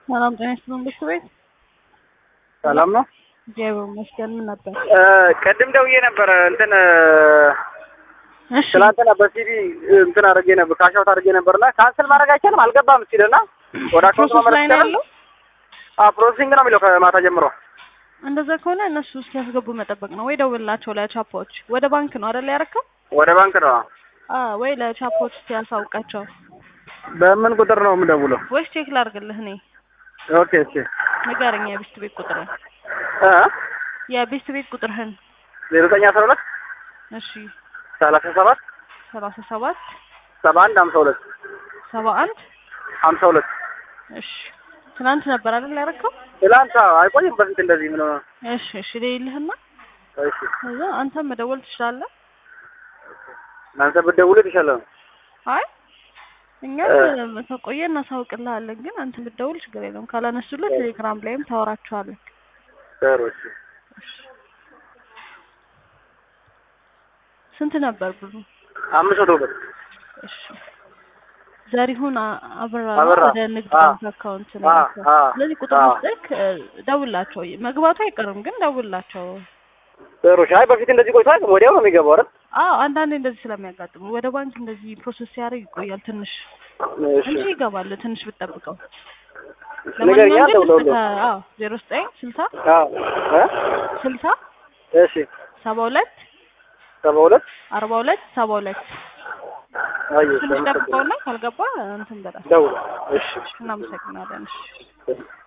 ሰላም ጤና ይስጥልን ብርቱ ቤት ሰላም ነው። እግዚአብሔር ይመስገን። ምን ነበር? ቅድም ደውዬ ነበረ እንትን እሺ ትናንትና በሲዲ እንትን አድርጌ ነበር ካሻውት አድርጌ ነበርና ካንስል ማድረግ አይቻልም አልገባም ሲልና ወደ አካውንት ፕሮሰስ መመለስ ላይ ነው ይቻላል? ያለው። አዎ ፕሮሰሲንግ ነው የሚለው ከማታ ጀምሮ። እንደዛ ከሆነ እነሱ እስኪያስገቡ መጠበቅ ነው ወይ ደውልላቸው ለቻፖች። ወደ ባንክ ነው አይደል ያረከው? ወደ ባንክ ነው። አ ወይ ለቻፖች ሲያሳውቃቸው በምን ቁጥር ነው የምደውለው? ወይስ ቼክ ላድርግልህ እኔ? ኦኬ እሺ ንገረኝ የቤስት ቤት ቁጥርህን እ የቤስት ቤት ቁጥርህን። ዜሮ ዘጠኝ አስራ ሁለት እሺ ሰላሳ ሰባት ሰላሳ ሰባት ሰባ አንድ ሀምሳ ሁለት ሰባ አንድ ሀምሳ ሁለት እሺ ትናንት ነበር አይደል ያረከው? ትላንት አዎ፣ አይቆይም በፊት እንደዚህ ምን ሆነ? እሺ እሺ ልይልህና እሺ ከዛ አንተም መደወል ትችላለህ። እናንተ ብትደውሉ የተሻለ ነው። አይ እኛም ከቆየ እናሳውቅልሃለን፣ ግን አንተ ብትደውል ችግር የለውም። ካላነሱልህ ቴሌግራም ላይም ታወራቸዋለህ። ጥሩ እሺ ስንት ነበር ብሩ? አምስት መቶ ብር እሺ ዘሪሁን አ- አበራ ነው አበራ። ወደ ንግድ አ- ባንክ አካውንት ነው አ- የላከው። አ- ስለዚህ ቁጥር አ- መስጠክ ደውላቸው። መግባቱ አይቀርም ግን ደውላቸው። ጥሩ እሺ። አይ በፊት እንደዚህ ቆይቷል፣ ወዲያው ነው የሚገባው አይደል? አዎ አንዳንዴ እንደዚህ ስለሚያጋጥሙ ወደ ባንክ እንደዚህ ፕሮሰስ ሲያደርግ ይቆያል ትንሽ እሺ እንጂ ይገባል። ትንሽ ብትጠብቀው። ንገረኛ ለማንኛውም ግን ደውለውልህ። እስከ- አዎ ዜሮ ዘጠኝ ስልሳ አዎ እ ስልሳ እሺ ሰባ ሁለት ሰባ ሁለት አርባ ሁለት ሰባ ሁለት አየሁ ትንሽ ጠብቀውና ካልገባ እንትን በላ ደውል። እሺ እናመሰግናለን። እሺ